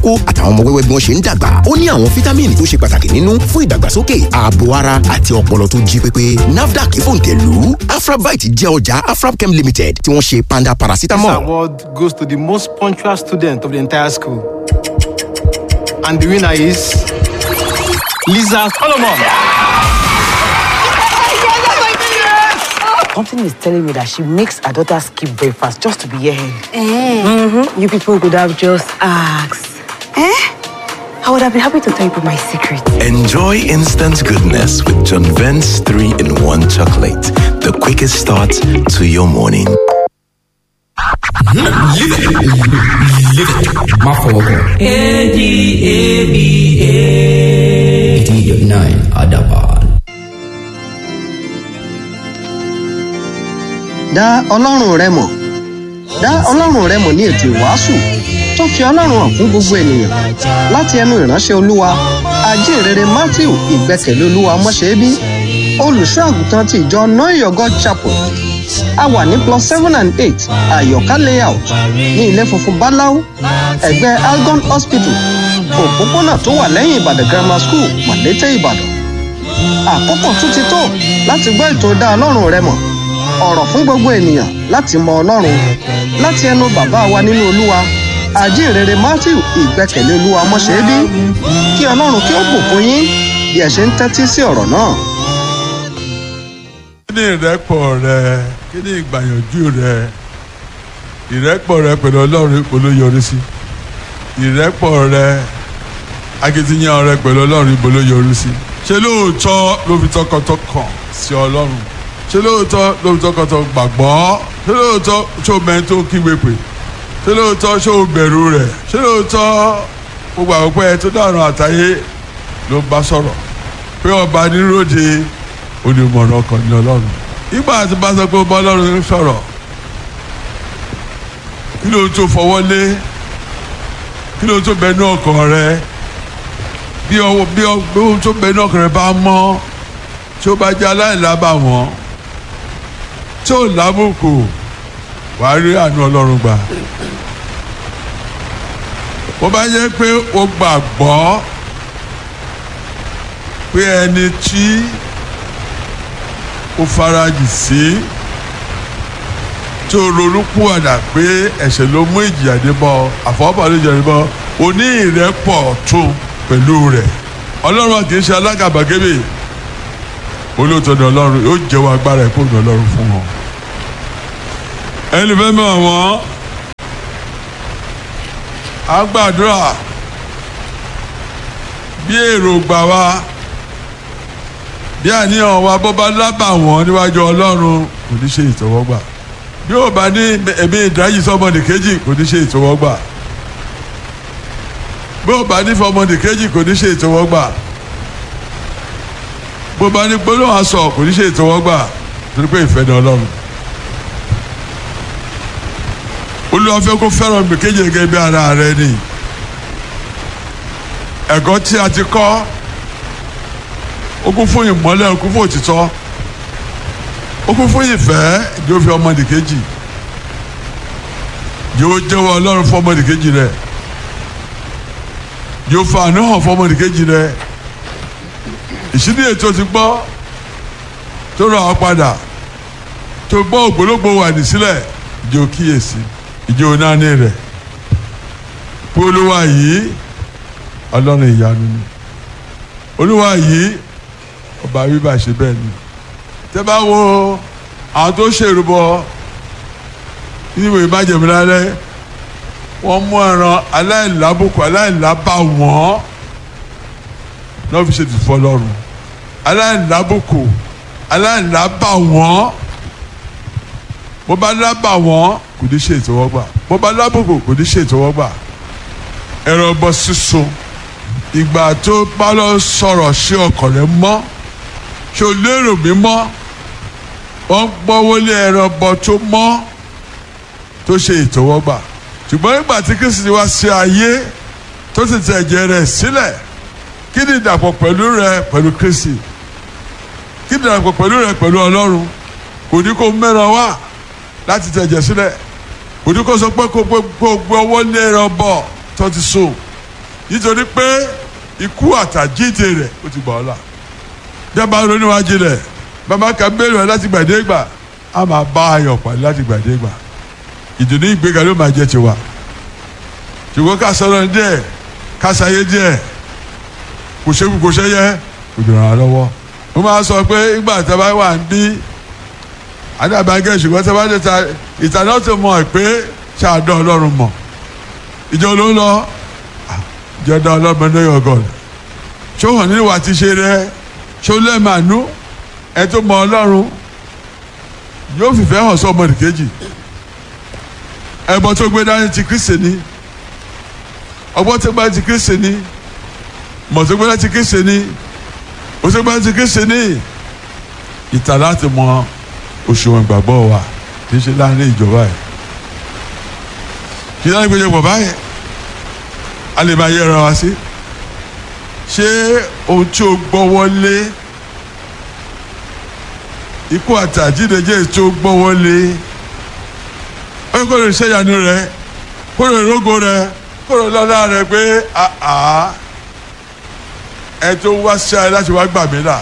ìkókó àtàwọn ọmọ wẹ́wẹ́ bí wọ́n ṣe ń dàgbà ó ní àwọn fítámìnì tó ṣe pàtàkì nínú fún ìdàgbàsókè ààbò ara àti ọpọlọ tó jí pépé nafdac fòǹtẹ̀lù afrabite jẹ́ ọjà afrabchem limited tí wọ́n ṣe panda This paracetamol. award goes to the most punctual student of the entire school. And the winner is Lisa Solomon. Something is telling me that she makes her daughter skip breakfast just to be here. Mm-hmm. You people could have just asked. Eh? I would have been happy to tell you my secret. Enjoy instant goodness with John Vent's 3 in 1 chocolate. The quickest start to your morning. má fọwọ́ kàn. eighty eight nine adaban. dá ọlọ́run rẹ mọ̀ dá ọlọ́run rẹ mọ̀ ní ètò ìwàásù tó fi ọlọ́run hàn fún gbogbo ènìyàn láti ẹnu ìránṣẹ́ olúwa ajínrere matthew ìgbẹ́kẹ̀lé olúwa mọ́ṣẹ́bí olùṣọ́ àgùntàn ti ìjọ noyo god chapel a wà ní plus seven and eight àyọ̀ká layout ní ilé funfun báláú ẹ̀gbẹ́ algon hospital òpópónà tó wà lẹ́yìn ìbàdàn grammar school mọ̀lété ìbàdàn àkókò tún ti tó láti gbọ́ ètò dá ọlọ́run rẹ mọ̀ ọ̀rọ̀ fún gbogbo ènìyàn láti mọ ọlọ́run láti ẹnu bàbá wa nínú olúwa àjíǹrere matthew ìgbẹ́kẹ̀lé olúwa mọ́ṣẹ́bí kí ọlọ́run kí ó bùkún yín bí ẹ ṣe ń tẹ́tí sí ọ̀rọ̀ náà. kí ni ìrẹ́pọ̀ rẹ kí ni ìgbàyànjú rẹ ìrẹ́pọ̀ rẹ pẹ̀lú ọlọ́run ibo ló yọrí sí ìrẹ́pọ̀ rẹ akitiyan rẹ pẹ̀lú ọlọ́run ibo ló yọrí sí ṣé lóòótọ́ ló fi tọkàntọkàn sí ọlọ́run ṣé lóòótọ́ ló fi tọkàntọkàn gbàgbọ́ ṣé lóòótọ́ ṣé o mẹ́ni tó kígbe pè ṣé lóòótọ́ ṣé o bẹ̀rù rẹ̀ ṣé lóòótọ́ gbogbo àwọn pẹ́ tó dàrún àtàyè ló ń bá sọ̀rọ̀ pé ọba níròde onímọ̀ràn ọkàn ní ọlọ́run ìgbà tí bá sọ pé ó bá ọlọ́run sọ̀rọ̀ kí ló tó fọwọ́ lé kí ló tó bẹnu ọkàn rẹ bí ọwọ́ bí ọ- bí ohun tó bẹnu ọkàn rẹ bá mọ́ tí ó bá jẹ́ aláìlábà wọ́n tí ó lábùkù wàá rí àánú ọlọ́run gbà bó bá yẹ pé o gbàgbọ́ pé ẹni tí ó farajì sí tó ronúpìwàdà pé ẹ̀ṣẹ̀ ló mú ìjìyà dé bọ́ àfọwọ́bà ló jẹ́ bọ́ o ní ìrẹ́pọ̀ tún pẹ̀lú rẹ̀ ọlọ́run kì í ṣe alágàbàgebè olóòótọ́ ni ọlọ́run yóò jẹ́wọ́ agbára ẹ̀kọ́ ní ọlọ́run fún wọn. ẹni fẹ́ mọ̀ wọ́n á gbàdúrà bí èròǹgbà wa bí àníyàn wa bó bá lábà wọ́n níwájú ọlọ́run kò ní ṣe ìtọ́wọ́gbà bí ó bá ní ẹ̀mí ìdájì sọ́mọdé kejì kò ní ṣe ìtọ́wọ́gbà bí ó bá ní fọmọdé kejì kò ní ṣe ìtọ́wọ́gbà bó bá ní gbólóhùn aṣọ kò ní ṣe ìtọ́wọ́gbà torí pé ìfẹ́ ni ọlọ́run olúwa fẹ́ kó fẹ́ràn mi kejì gẹ́gẹ́ bí ara rẹ ni ẹ̀kọ́ tí a ti kọ́ ó kún fún ìmọ́lẹ̀ ó kún fún òtítọ́ ó kún fún ìfẹ́ yóò fi ọmọdé kejì yóò jẹ́wọ́ ọlọ́run fún ọmọdé kejì rẹ̀ yóò fa àánú hàn fún ọmọdé kejì rẹ̀ ìṣíní ètò ti gbọ́ tó rà ọ́ padà tó gbọ́ ògbólógbò wà ní sílẹ̀ ìjọ kíyèsí ìjọ nání rẹ̀ pé olúwa yìí ọlọ́run ìyanu ni olúwa yìí ọba bíbá ṣe bẹ́ẹ̀ ni tẹ́ bá wo àwọn tó ṣèrúbọ nínú ìbàjẹ́ mi lálẹ́ wọ́n mú ẹran aláìlábùkù aláìlábà wọ́n náà fi ṣe tìfọ́ lọ́rùn aláìlábùkù aláìlábà wọ́n bó bá lábà wọ́n kò ní ṣe ìtọ́wọ́gbà bó bá lábùkù kò ní ṣe ìtọ́wọ́gbà ẹran bọ sísun ìgbà tó bá lọ sọ̀rọ̀ sí ọkàn rẹ mọ́ ṣé o lérò mi mọ́ wọ́n gbọ́ wọlé ẹran bọ tó mọ́ tó ṣe ìtọ́wọ́gbà ṣùgbọ́n nígbà tí kristi wá sí ayé tó sì tẹ ẹ̀jẹ̀ rẹ̀ sílẹ̀ kí ni ìdàpọ̀ pẹ̀lú rẹ pẹ̀lú kristi kí ni ìdàpọ̀ pẹ̀lú rẹ pẹ̀lú ọlọ́run kò ní kó mẹ́ran wá láti tẹ ẹ̀jẹ̀ sílẹ̀ kò ní kó sọ pé kó gbé ọwọ́ lé ẹran bọ̀ tó ti so nítorí pé ikú àtàjíǹde rẹ̀ ó ti gbà ọ́ là dábàá ronúwájú rẹ̀ bàbá kan béèrè rẹ̀ láti gbàdégbà a máa bá ayọ̀ pàdé láti gbàdégbà ìdùnnú ìgbéga ló máa jẹ́ tiwa ṣùgbọ́n ká sọ̀rọ̀ díẹ̀ ká ṣayé díẹ̀ kò ṣe kò ṣe yẹ kò dùn án lọ́wọ́ mo máa sọ pé ìgbà tí a bá wà ń bí adàbàgẹ́ ṣùgbọ́n tí a bá dé ta ìtàná tó mọ̀ pé ṣáàdọ̀ ọlọ́run mọ̀ ìjọ ló ń lọ ìjọ dá ọlọ́run ní ọgọ́ rẹ̀ ṣó hàn nínú wa ti ṣe rẹ ṣó lẹ́ẹ̀mánú ẹ tó mọ ọlọ́run yóò fìfẹ́ hàn sọ́mọ nìkejì ẹbọ tó gbé dání ti kristi ni ọgbọ́n tó gbé ti kristi ni mọ̀ tó gbé dání ti kristi ni o tó gbé dání ti kristi ni ìtà láti mọ òṣùwọ̀n ìgbàgbọ́ wa kì í ṣe láàrin ìjọba yìí kì í láti gbèjọ pọ̀ báyìí a lè máa yẹra wa sí ṣé ohun tí o gbọ́ wọlé ikú àtàjídẹjẹ tí o gbọ́ wọlé ó kó lè ṣèyànú rẹ kó lè rógo rẹ kó lè lọ́lá rẹ pé àá ẹ tó wá sí ayé láti wá gbà mí là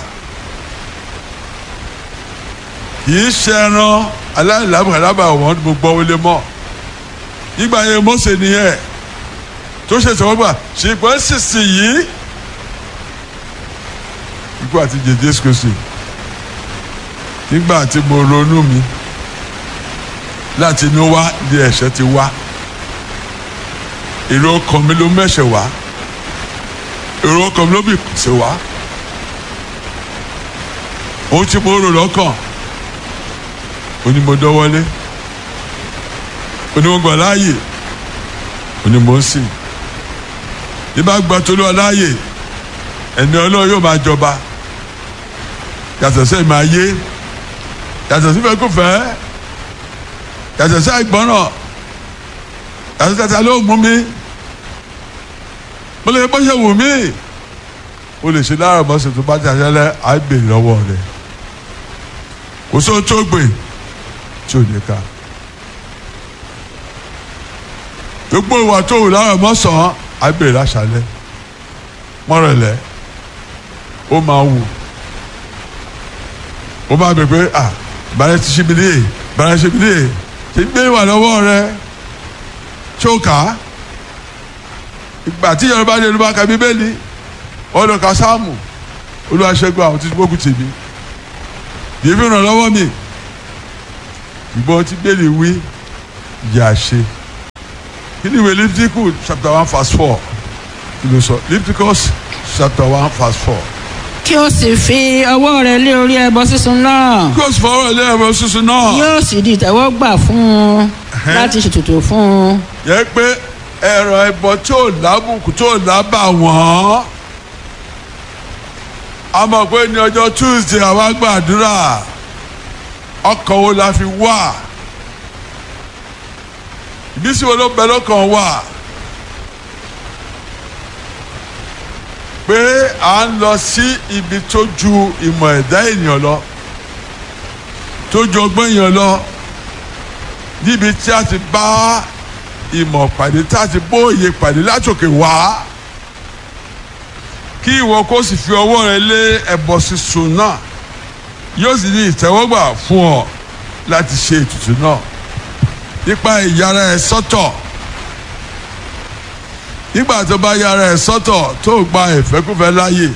kìí ṣe ẹran aláìlábàlábà wọn mo gbọ́ wọlé mọ́ nígbà yẹn Mósè nìyẹn tó ṣe sọ́gbà ṣùgbọ́n sísì yìí ikú àti jẹjẹrẹ Kristi nígbà tí mo ronú mi láti inú wá ní ẹ̀ṣẹ̀ ti wá èrò ọkàn mi ló mẹ́ṣẹ̀ wá èrò ọkàn mi ló bì sí wá ohun tí mo rò lọ́kàn onímọ̀dọ́wọ́lé onímọ̀gbà láàyè onímọ̀ọ́sìn ibà gba tolú ọláàyè ẹni ọlọ́run yóò máa jọba yàtọ̀ sẹ́yìn máa yé yàtọ̀ sí fẹ́ kó fẹ́ yàtọ̀ sí àìgbọ́ràn yàtọ̀ tata ló mú mi mo lè bọ́ ṣe wù mí o lè ṣe lára mọ́sẹ̀ tó bá ti àṣẹlẹ̀ á bèrè lọ́wọ́ rẹ̀ kò sóhun tó gbè tí ò ní ká gbogbo ìwà tó wù lára mọ́sàn á bèrè láṣálẹ̀ mọ́rẹ̀lẹ̀ ó máa wù ó máa bẹ̀ pé ah bàrẹ̀ ti ṣe mi níyè bàrẹ̀ ṣe mi níyè ṣe gbé wà lọ́wọ́ rẹ tó kà á ìgbà tí yorùbá ní yorùbá ka bíbélì ọ̀dọ̀ ka sáàmù olùwàṣẹ́gun àwọn tí gbógun tì mí yìí fi ràn lọ́wọ́ mi ìgbọ́n tí bẹ́ẹ̀lì wí yà ṣe kí ni ìwé Leviticus chapter one verse four kí ló sọ Leviticus chapter one verse four kí o sì fi ọwọ́ rẹ lé orí ẹbọ sísun náà kí o sì fọwọ́ ilé ẹ̀rọ sísun náà yóò sì di ìtẹ́wọ́gbà fún un láti ṣètùtù fún un. yẹ pé ẹ̀rọ ẹbọ tí ò lábùkù tí ò lábà wọ́n a mọ̀ pé ní ọjọ́ Tuesday àwa gbàdúrà ọkàn wo la fi wà ìbísí wo ló bẹ lọ́kàn wà pé à ń lọ sí ibi tó ju ìmọ̀ ẹ̀dá ènìyàn lọ tó ju ọgbọ́n èèyàn lọ níbi tí a ti bá ìmọ̀ pàdé tá a ti bóye pàdé látòkè wá kí ìwọ kó sì fi ọwọ́ rẹ lé ẹbọ sísun náà yóò sì ní ìtẹ́wọ́gbà fún ọ láti ṣe ètùtù náà nípa ìyára ẹ sọ́tọ̀ nígbà tó bá yára ẹ sọ́tọ̀ tó gba ìfẹ́kúfẹ́ láàyè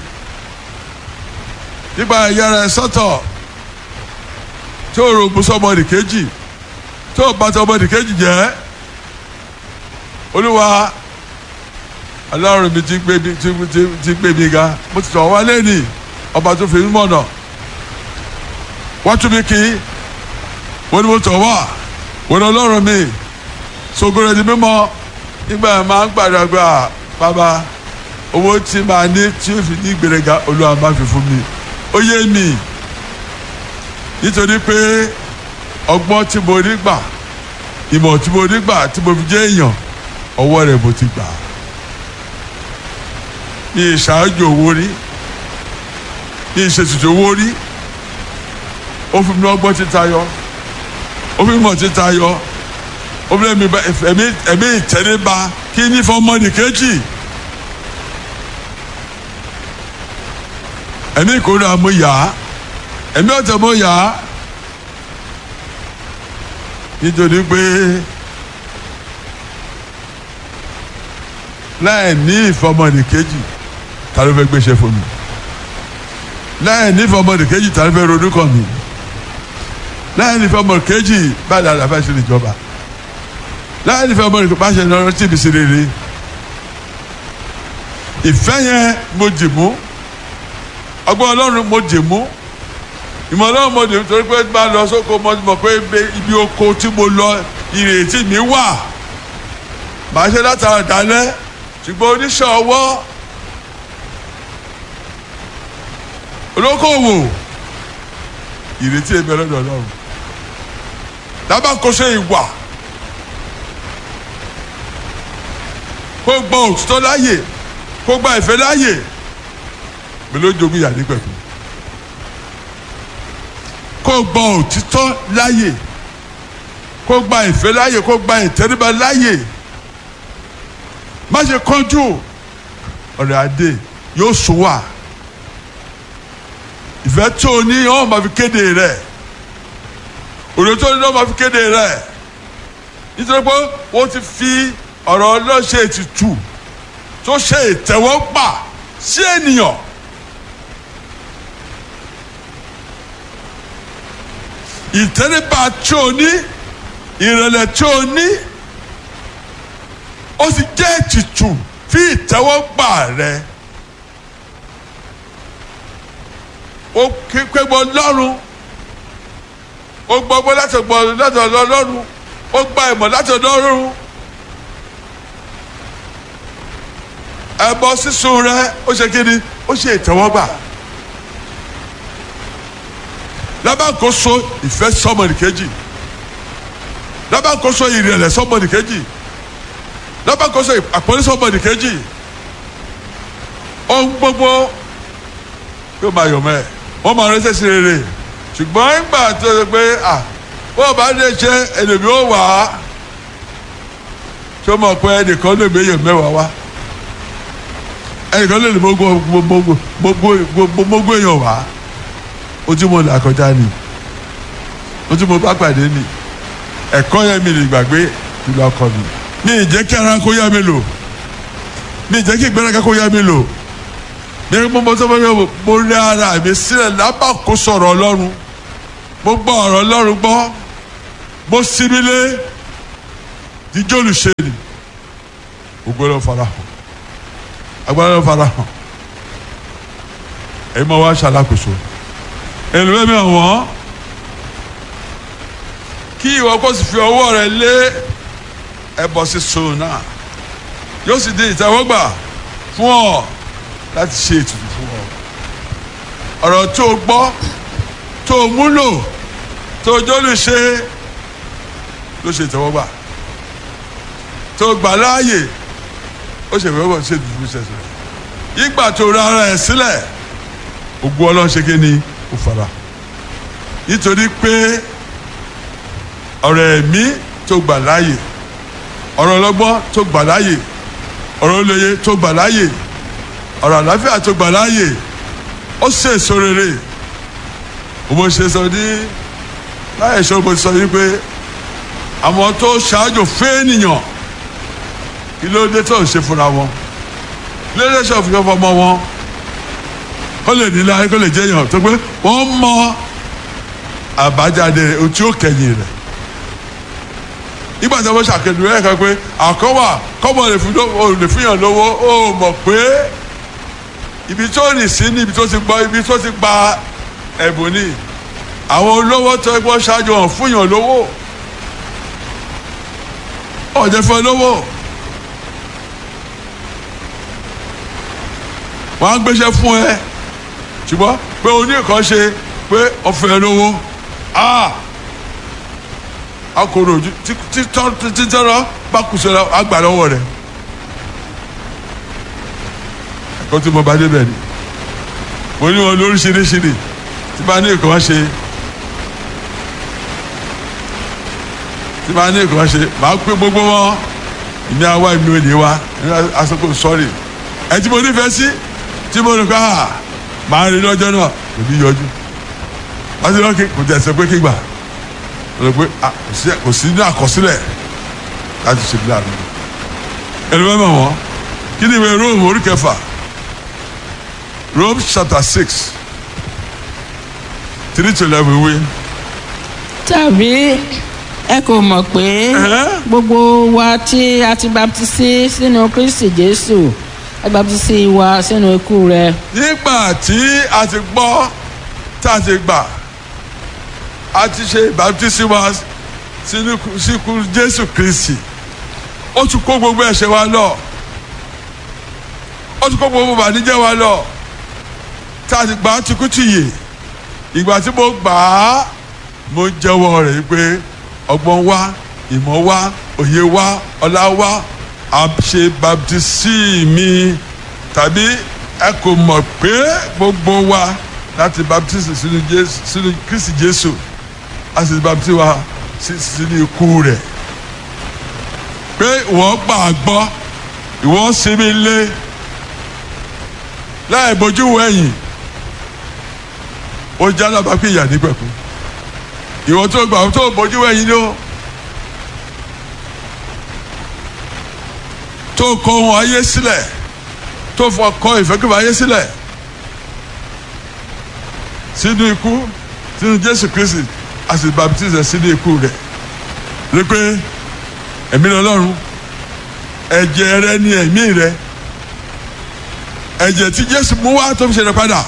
nípa ìyára ẹ sọ́tọ̀ tó rògbò sọmọdì kejì tó bá sọmọdì kejì jẹ́ olúwa ọlọ́run mi ti gbé mi ti ti ti gbé mi ga mo ti tọ̀ wá lẹ́nì ọba tó fi mí mọ̀nà wọ́n tún mi kì í wọ́n ní mo tọ̀ wá wọ́n ní ọlọ́run mi sogoro di mímọ́ nígbà yẹn máa ń gbàdàgbà bàbá owó tí màá ní tí ó fi ní gbèrèga olúwa máa fi fún mi ó yé mi nítorí pé ọgbọ́n tí mo rí gbà ìmọ̀ tí mo rí gbà tí mo fi jẹ́ èèyàn ọwọ́ rẹ̀ mo ti gbà ní ìṣáájú owó rí ní ìṣètùtù owó rí ó fi mi ọgbọ́n títa yọ ó fi mi mọ̀ títa yọ ó fi mi ẹ̀mí ẹ̀mí ìtẹríba kí ní fọmọdé kejì ẹ̀mí ìkórira mo yà á ẹ̀mí ọ̀tẹ̀ mo yà á nítorí pé láì ní ìfọmọdé kejì ta ló fẹ́ gbéṣẹ́ fún mi láì ní ìfọmọdé kejì ta ló fẹ́ ronú kàn mí láì ní ìfọmọdé kejì báyìí la fẹ́ ṣe ìjọba láì ní ìfọmọdé kejì bá ṣe lọ́rọ́ tí ibi sí rere ìfẹ́ yẹn mo dì mú ọgbọ́n ọlọ́run mo dì mú ìmọ̀ ọlọ́run mo dì mú torí pé bá lọ sóko mo mọ̀ pé ibi oko tí mo lọ ìrètí mi wà màá ṣe látara dalẹ̀ ṣùgbọ́n oníṣẹ́ ọwọ́ olókòwò ìrètí ẹ̀mí ọlọ́dọ̀ ọlọ́run lábàkóso ìwà kó gbọ́ òtítọ́ láàyè kó gba ìfẹ́ láàyè mi ló jogún ìyá ní pẹ̀lú kó gba òtítọ́ láàyè kó gba ìfẹ́ láàyè kó gba ìtẹríba láàyè má ṣe kánjú ọ̀rẹ́ adé yóò sùn wà ìfẹ́ tó o ní ọ́ máa fi kéde rẹ̀ òde tó o ní ọ́ máa fi kéde rẹ̀ nítorí pé wọ́n ti fi ọ̀rọ̀ ọlọ́ṣẹ́ ètùtù tó ṣe ìtẹ́wọ́gbà sí ènìyàn. ìtẹ́ríba tí o ní ìrẹ̀lẹ̀ tí o ní ó sì jẹ́ ètùtù fi ìtẹ́wọ́gbà rẹ. ó képe gbọ́ lọ́rùn ó gbọ́ gbọ́ láti gbọ́ láti ọ̀dọ̀ lọ́rùn ó gba ìmọ̀ láti ọ̀dọ̀ lọ́rùn. ẹbọ sísun rẹ ó ṣe kí ni ó ṣe ìtẹ́wọ́gbà lábàkóso ìfẹ́ sọmọnìkejì lábàkóso ìrẹ̀lẹ̀ sọmọnìkejì lábàkóso àpọ́nlé sọmọnìkejì ohun gbogbo yóò máa yọ̀ mẹ́ wọ́n máa rẹ́sẹ̀ sí rere ṣùgbọ́n ìgbà tó ṣe pé à bó o bá lè ṣe ẹlòmí ó wà á tó mọ̀ pé ẹnìkan lè méyàn mẹ́wàá wá ẹnìkan lè lè gbogbo èèyàn wá ojú mo là kọjá ni ojú mo bá pàdé ni ẹ̀kọ́ yẹn mi lè gbàgbé ìlú ọkọ mi mi ì jẹ́ kí ara kó yá mi lò mi ì jẹ́ kí ìgbéraga kó yá mi lò ní mo mọ sọ́mọ́ yẹn mo rí ara mi sílẹ̀ lábàkó sọ̀rọ̀ ọlọ́run mo gbọ́ ọ̀rọ̀ ọlọ́run gbọ́ mo sinmi lé jíjọ́ olùṣe ni ògbó ló fara hàn agbára ló fara hàn èyí mo wá ṣàlàkóso èlùbẹ́ mi ọ̀wọ́n kí ìwọ kó sì fi ọwọ́ rẹ lé ẹbọ sísun náà yóò sì di ìtẹ́wọ́gbà fún ọ láti ṣe ètùtù fún ọ ọ̀rọ̀ tó o gbọ́ tó o múlò tó o jólè ṣe ló ṣe ìtẹ́wọ́gbà tó o gbà láàyè ó ṣe ìwé wọ́n ṣe ìdúró ṣẹṣẹ ìgbà tó ra ara ẹ̀ sílẹ̀ ògùn ọlọ́run ṣe kí ni ó fara nítorí pé ọ̀rọ̀ ẹ̀mí tó gbà láàyè ọ̀rọ̀ ọlọ́gbọ́n tó gbà láàyè ọ̀rọ̀ olóye tó gbà láàyè ọ̀rọ̀ àlàáfíà tó gbà láàyè ó ṣe èso rere mo ṣe sọ ní láyé ṣọ́ mo sọ yìí pé àwọn tó ṣáájú fún ènìyàn kí ló dé tó ń ṣe fúnra wọn kí ló dé tó ń fi fọmọ wọn kó lè nílá kó lè jẹyàn tó pé wọ́n mọ àbájáde ojú òkèyìn rẹ̀ nígbà tí wọ́n ṣàkẹ́dùn rẹ̀ kan pé àkọ́wà kọ́mọ lè fi yàn lówó ó mọ̀ pé ibi tó rìn sí ni ibi tó ti gbọ́ ibi tó ti gba ẹ̀bùn ni àwọn olówó tó gbọ́ ṣáájú hàn fún yàn lówó ọ̀jẹ̀ fún ẹ lówó wọ́n á gbéṣẹ́ fún ẹ ṣùgbọ́n pé o ní nǹkan ṣe pé ọ̀fẹ́ lówó akoro ojú títọ́rọ bá kù sọ́ra àgbà lọ́wọ́ rẹ̀ ẹ̀kọ́ tí mo bá débẹ̀ ni mo ní wọn lóríṣiríṣirí tí bá ní nǹkan ṣe tí bá ní nǹkan ṣe màá pé gbogbo wọn ìní àwa ìmí olè wa asọ́kò sọ́ọ̀rì ẹ̀ tí mo nífẹ̀ẹ́ sí tí mo ní ká máa rí lọ́jọ́ náà kò ní yọjú wọ́n ti lọ́kì kò tẹ̀sẹ̀ pé kígbà lọ pé ah, kò sí- kò sí ní àkọsílẹ̀ láti ṣe bí àná ẹni bá mọ̀ wọ́n kí ni ìwé Rome orí kẹfà Rome chapter six three to eleven wí. tàbí ẹ kò mọ̀ pé Ẹ̀hẹ́. gbogbo wa tí a ti baptisi sínú kristi jésù a baptisi wa sínú ikú rẹ̀ nígbà tí a ti gbọ́ tá a ti gbà a ti ṣe ìbátísí wa sínú síkú Jésù Kristi ó tún kó gbogbo ẹ̀ṣẹ̀ wa lọ ó tún kó gbogbo bànújẹ́ wa lọ tá a ti gbà á tukú tìyè ìgbà tí mo gbà á mo jẹ́wọ́ rẹ̀ pé ọgbọ́n wa ìmọ̀ wa òye wa ọlá wa a ṣe baptisi mi tàbí ẹ kò mọ̀ pé gbogbo wa láti baptisi sínú Jésù sínú Kristi Jésù a sì baptisi wa sí- sínú ikú rẹ̀ pé ìwọ gbà á gbọ́ ìwọ sinmi lé láì bójú wẹ̀yìn ó já lábàá pé ìyá nígbẹ̀kú ìwọ tó gbà tó bójú wẹ̀yìn ló tó kọ ohun ayé sílẹ̀ tó fọ kọ ìfẹ́kùfẹ́ ayé sílẹ̀ sínú ikú sínú Jésù Kristi a sì baptize sínú ikú rẹ̀ rí pé ẹ̀mí lọ́lọ́run ẹ̀jẹ̀ rẹ ni ẹ̀mí rẹ ẹ̀jẹ̀ tí Jésù mú wá tó fi ṣe rẹ padà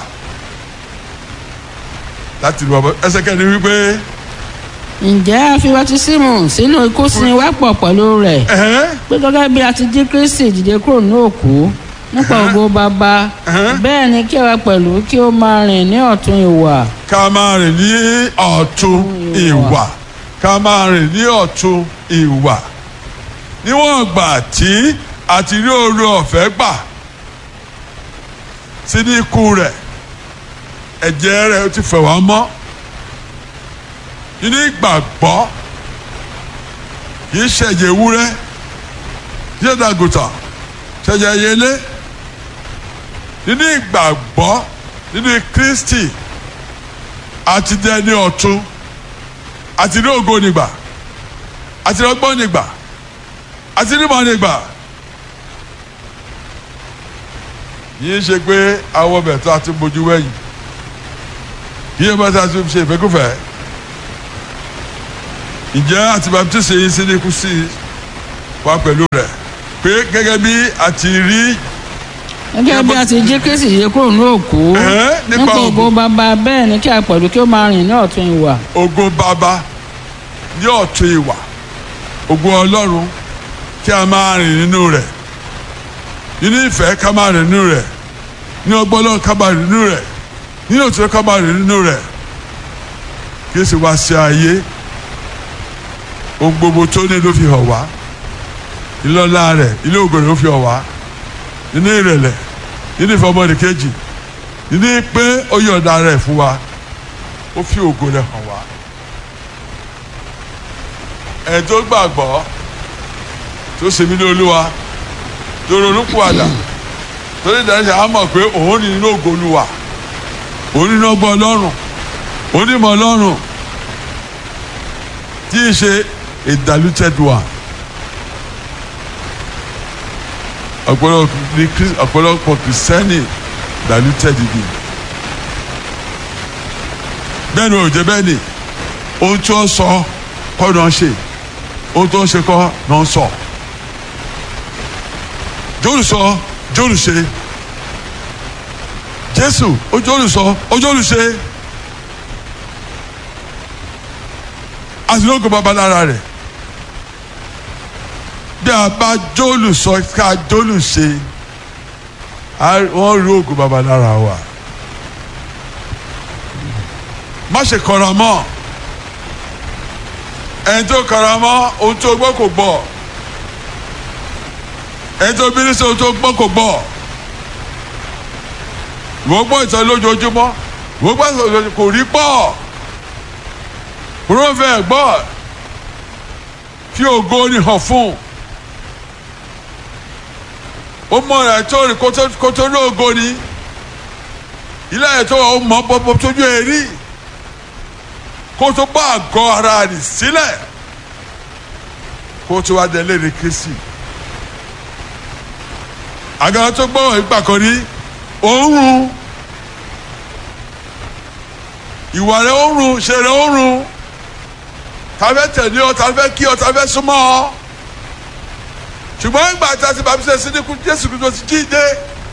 láti lu ọbọ ẹsẹ̀ kẹrin wípé ǹjẹ́ a fi baptisimu sínú ikú sin wá pọ̀ pẹ̀lú rẹ̀ ẹ̀hẹ́n pé gẹ́gẹ́ bí a ti jí kristi dìde kúrò ní òkú nípa ògo bàbá bẹ́ẹ̀ ni kí àwa pẹ̀lú kí ó máa rìn ní ọ̀tún ìwà ká máa rìn ní ọ̀tún ìwà ká máa rìn ní ọ̀tún ìwà níwọ̀n ìgbà tí a ti rí oore ọ̀fẹ́ gbà sí ní ikú rẹ̀ ẹ̀jẹ̀ rẹ̀ ó ti fẹ̀ wá mọ́ nínú ìgbàgbọ́ kì í ṣẹ̀jẹ̀ ewúrẹ́ kì í ṣẹ̀jẹ̀ àgùntàn ṣẹ̀jẹ̀ yẹlé nínú ìgbàgbọ́ nínú Kristi àti dẹni ọ̀tún àti ní ògo nígbà àti ní ọgbọ́n nígbà àti ní ìmọ̀ nígbà yìí ṣe pé àwọn ọbẹ̀ tó a ti bójú wẹ̀yìn kì í ṣe bá a ti ṣe ìfẹ́kùfẹ́ ǹjẹ́ àti baptisi yìí sí ní kú sí wa pẹ̀lú rẹ̀ pé gẹ́gẹ́ bí a ti rí gẹ́gẹ́ bí a ti jí kristi dìde kúrò ní òkú Ẹ̀hẹ́, nípa nípa ògo. ògo bàbá bẹ́ẹ̀ ni kí a pẹ̀lú kí ó máa rìn ní ọ̀tún ìwà ògo bàbá ní ọ̀tún ìwà ògo ọlọ́run kí a máa rìn nínú rẹ̀ nínú ìfẹ́ ká máa rìn nínú rẹ̀ ní ọgbọ́n ọlọ́run ká máa rìn nínú rẹ̀ nínú òtítọ́ ká máa rìn nínú rẹ̀ kí ó sì wá sí ayé ohun gbogbo tó ní ló fi hàn wá ìlọ́lá rẹ̀ ilé ògo rẹ̀ ló fi hàn wá nínú ìrẹ̀lẹ̀ nínú ìfẹ́ ọmọdé kejì nínú pé ó yọ̀ǹda rẹ̀ fún wa ó fi ògo rẹ̀ hàn wá ẹ̀ tó gbàgbọ́ tó ṣe mí ní olúwa tó ronú pàdà tó ní ìdájọ́ á mọ̀ pé òun ní inú ògo olúwa òun nínú ọgbọ́n ọlọ́run òun ní ìmọ̀ ọlọ́run tí í ṣe a diluted one ọ̀pọ̀lọpọ̀ ní Chris- ọ̀pọ̀lọpọ̀ kìrìsìtẹ́nì diluted ni bẹ́ẹ̀ ni ò jẹ́ bẹ́ẹ̀ ni ohun tí wọ́n sọ kọ́ náà ṣe ohun tó ń ṣe kọ́ náà sọ jóòlù sọ jóòlù ṣe jésù ó jóòlù sọ ó jóòlù ṣe àtìlógún bàbá lára rẹ̀ bí a bá jóòlù sọ ká jóòlù ṣe á- wọ́n rí ògùn bàbá lára wa má ṣe kọra mọ́ ẹni tó kọra mọ́ ohun tó gbọ́ kò gbọ́ ẹni tó bínú sí ohun tó gbọ́ kò gbọ́ ìwọ gbọ́ ìtàn lójoojúmọ́ ìwọ gbọ́ ìtàn lójoojúmọ́ kò rí gbọ́ kúrò fẹ́ gbọ́ fi ògo ni hàn fún ó mọ ẹ̀ tó rí kó tó ní ògo ni ilé ayé tó wà ó mọ bọ́bọ́ tójú ẹ rí kó tó bá àgọ́ ara rẹ̀ sílẹ̀ kó tó wá délé ní kristi àgàrà tó gbọ́ ìgbà kan rí òórùn ìwà rẹ̀ òórùn ṣe rẹ̀ òórùn tàbí tẹ̀lé ọ tàbí kí ọ tàbí súnmọ́ ọ ṣùgbọ́n ìgbà tí a ti bàbí sẹ́ sídìkú jésù kristu ti jíde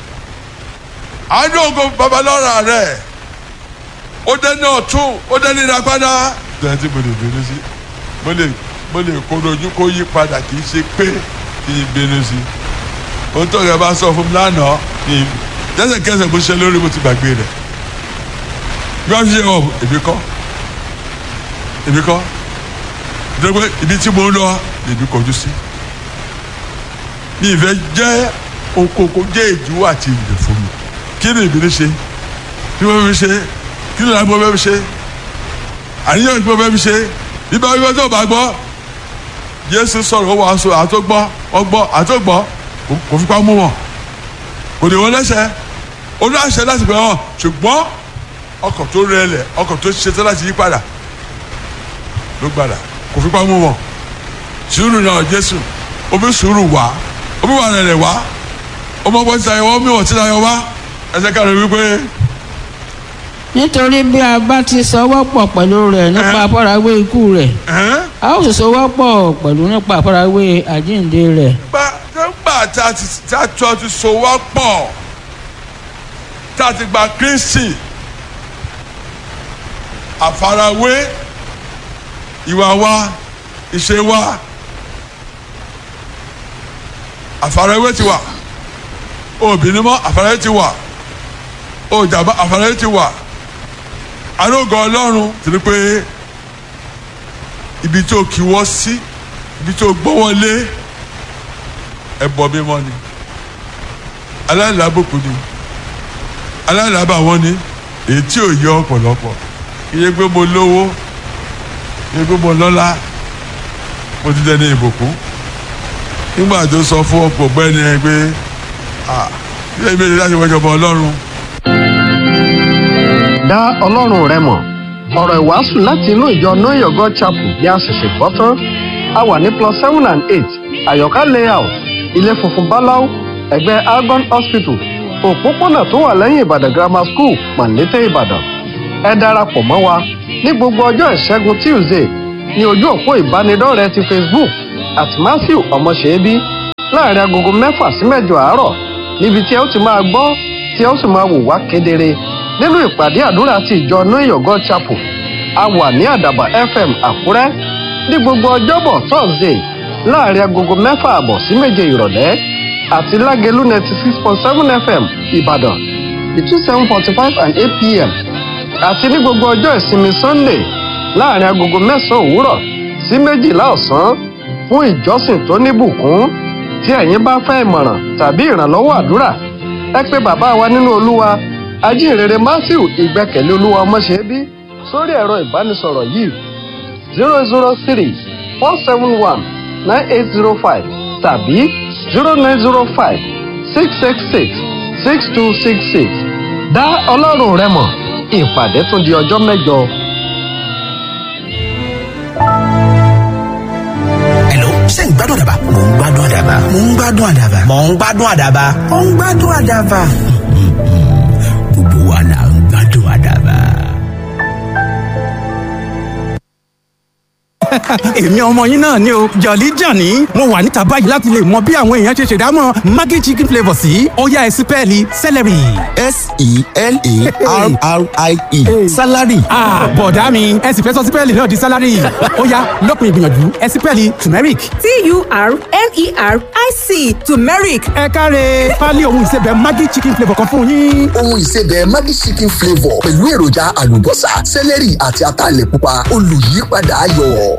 àádọ́ ògo babalọ́ra rẹ̀ ó dẹ́ni ọ̀tún ó dẹ́ni ìràpadà. ìdájọ́ tí mo lè bínú sí mo lè mo lè kó dojú kó yí padà kì í ṣe pé kì í bínú sí ohun tó yẹ bá sọ fún mi lánàá kì í lẹ́sẹ̀kẹsẹ̀ bó ṣe lórí mo ti gbàgbé rẹ̀ bí wọ́n ṣe ọ̀ èmi kọ́ èmi kọ́ dẹ́gbẹ́ ibi tí mo ń lọ lèmi kọjú sí mi ìfẹ́ jẹ́ okoko jẹ́ ìdíwọ́ àti ìdè fún mi kí ni ìbílẹ̀ ṣe kí wọ́n fi ṣe kí ni àgbo bẹ́ẹ̀ fi ṣe àníyàn ìgbọ́ bẹ́ẹ̀ fi ṣe ibà wíwẹ́ tó bá gbọ́ Jésù sọ̀rọ̀ wọ́n aṣọ àtọ́gbọ́ ọgbọ́ àtọ́gbọ́ kò fipá mú wọn kò ní wọn lẹ́sẹ̀ ó ní àṣẹ láti bẹ̀ wọn ṣùgbọ́n ọkọ̀ tó rẹlẹ̀ ọkọ̀ tó ṣetán láti yí padà ló gbàdà kò fipá mú wọn sùúrù náà Jésù omi sùúrù wá omi wà rẹ̀ wá ọmọ ọgbọ́n ti tayọ wá omi wọ̀ ti tayọ wá ẹsẹ̀ káàdì wípé nítorí bí a bá ti sọwọ́ pọ̀ pẹ̀lú rẹ̀ nípa àfarawé ikú rẹ̀ a ó sì sọwọ́ pọ̀ pẹ̀lú nípa àfarawé àjíǹde rẹ̀. gba nígbà tá a ti tá a tó a ti so wá pọ̀ tá a ti gba Kristi àfarawé ìwà wa ìṣe wa àfarawé ti wà obìnrin mọ́ àfarawé ti wà òjàmbá àfarawé ti wà arógo ọlọ́run ti ní pé ibi tó kí wọ́n sí ibi tó gbọ́wọ́ lé ẹbọ mímọ́ ni aláìlábòkú ni aláìlábà wọn ni èyí tí ò yẹ ọ̀pọ̀lọpọ̀ iye pé mo lówó iye pé mo lọ́lá mo ti dẹni ìbùkún nígbà tó sọ fún ọ̀pọ̀ gbẹ́ni ẹ pé ilé ìgbésẹ̀ láti wọ́jọ́ bọ ọlọ́run dá ọlọ́run rẹ mọ̀ ọ̀rọ̀ ìwàásù láti inú ìjọ know your god chapel bí a ṣẹ̀ṣẹ̀ gbọ́ tán a wà ní plus seven and eight àyọ̀ká layout ilé funfun báláú ẹ̀gbẹ́ algon hospital òpópónà tó wà lẹ́yìn ìbàdàn grammar school pàǹlété ìbàdàn ẹ darapọ̀ mọ́ wa ní gbogbo ọjọ́ ìṣẹ́gun tuesday ní ojú òpó ìbánidọ́rẹ̀ẹ́ ti facebook at matthew ọmọṣẹ́bí láàrin agogo mẹ́fà sí mẹ́jọ àárọ̀ níbi tí ẹ ó ti máa gbọ́ tí ẹ ó sì máa wò wá kedere nínú ìpàdé àdúrà ti ìjọ know your god chapel a wà ní àdàbà fm àkúrẹ́ ní gbogbo ọjọ́bọ̀ thursday láàrin agogo mẹ́fà àbọ̀ sí méje ìrọ̀lẹ́ àti lágẹ̀lú ninety six point seven fm ìbàdàn between seven forty five and eight pm àti ní gbogbo ọjọ́ ìsinmi sunday láàrin agogo mẹ́sàn-án òwúrọ̀ sí méjìlá ọ̀sán fún ìjọsìn tó níbùkún tí ẹ̀yin bá fẹ́ ìmọ̀ràn tàbí ìrànlọ́wọ́ àdúrà ẹ pé bàbá wa nínú olúwa ajínrere matthew ìgbẹ́kẹ̀lé olúwa ọmọṣẹ́bí sórí ẹ̀rọ ìbánisọ̀rọ̀ yìí zero zero three four seven one nine eight zero five tàbí zero nine zero five six six six six two six six dá ọlọ́run rẹ mọ̀ ìpàdé tún di ọjọ́ mẹ́jọ. Hello, ṣé ń gbádùn àdàbà? Mò ń gbádùn àdàbà. Mò ń gbádùn àdàbà. Mò ń gbádùn àdàbà. Mò ń gbádùn àdàbà. Gbogbo wa là ń gbádùn àdàbà. èmi ọmọ yín náà ni o jọ̀lí jàní mo wà níta báyìí láti lè mọ bí àwọn èèyàn ṣe ṣèdámọ̀ maggi chicken flavour sí ọ̀yá ẹ̀sìn pẹ́ẹ́lí celery. S-E-L-A-R-R-I-E. Salary. Ah, bọ̀dá mi ẹ sì fẹ́ sọ sípẹ́ẹ̀lì náà di sálárì ó yá lópin ìgbìyànjú ẹ sípẹ́ẹ̀lì turmeric. T-U-R-M-E-R-I-C turmeric. ẹ káre pálí ohun ìsebẹ̀ maggi chicken flavour kan fún yín. Ohun ìsebẹ̀ Maggi chicken flavour pẹ̀lú èròjà àlùbọ́sà, sẹ́lẹ̀rì àti ataalẹ̀ pupa olùyípadà ayọ̀.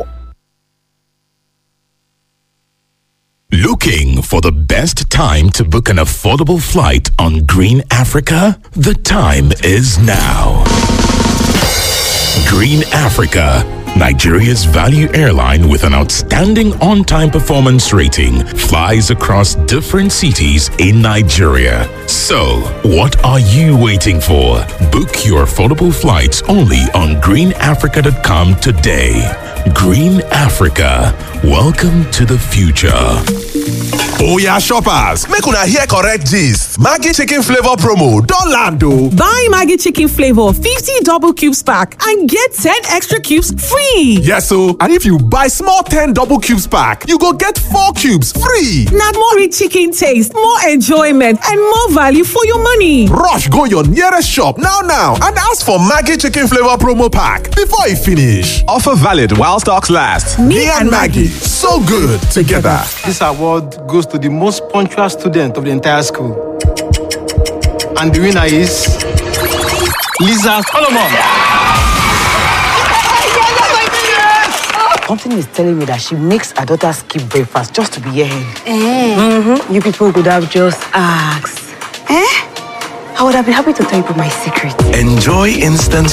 Looking for the best time to book an affordable flight on Green Africa? The time is now. Green Africa, Nigeria's value airline with an outstanding on time performance rating, flies across different cities in Nigeria. So, what are you waiting for? Book your affordable flights only on greenafrica.com today. Green Africa, welcome to the future. Oya shoppers, make una hear correct gist. Maggi chicken flavor promo don land o. Buy Maggi chicken flavor 50 double cubes pack and get 10 extra cubes free. Yes o, and if you buy small 10 double cubes pack, you go get 4 cubes free. Na more rich chicken taste, more enjoyment and more value for your money. Rush go your nearest shop now now and ask for Maggi chicken flavor promo pack before e finish. Offer valid while stocks last. Me and Maggi, so good together. This award goes to the most punctual student of the entire school. And the winner is Lisa Solomon. Something is telling me that she makes her daughter skip breakfast just to be here. Mm-hmm. You people could have just asked. Eh? I would have been happy to tell you my secret. Enjoy instant